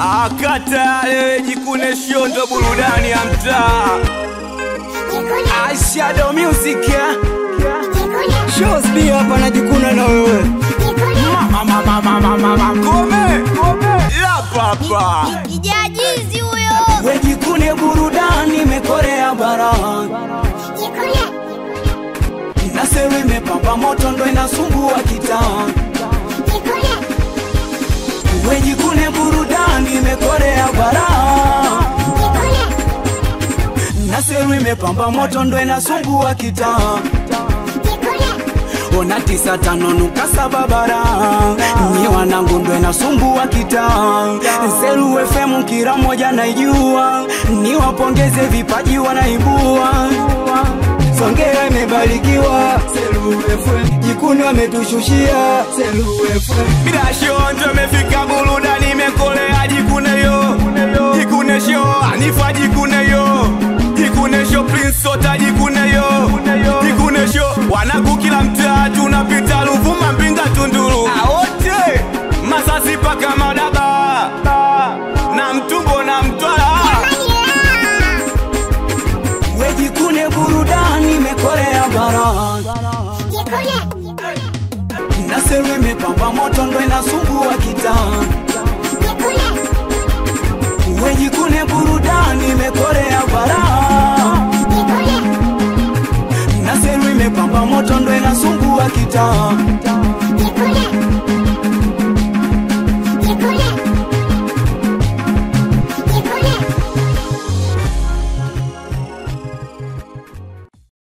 akatale jikune shondo burudani ya mtaa Shadow Music ya Shows B hapa najikuna na wewe mama mama mama mama kome kome la papa Kijajizi huyo. wejikune burudani mekorea bara nasewe imepamba moto ndo inasumbua kitaa wejikune burudani mekorea bara nasewe imepamba moto ndo inasumbua kitaa ona tisa tano nuka saba bara nyi wanangu ndo inasumbua kitaa Seru FM kila moja naijua ni wapongeze vipaji wanaibua Songea imebarikiwa Seru FM jikuni wametushushia Seru FM bila shondo imefika burudani imekolea jikune yo jikune sho anifa jikune yo jikune sho prince sota jikune yo jikune sho wanaku kila mtaa tunapita Ruvuma Mbinga Tunduru aote Masasi paka Madaba na Mtumbo na Mtwara wejikune burudani mekorea bara na Seru imepamba moto ndo inasumbua kitaa wejikune burudani imekorea bara na Seru imepamba moto ndo inasumbua kitaa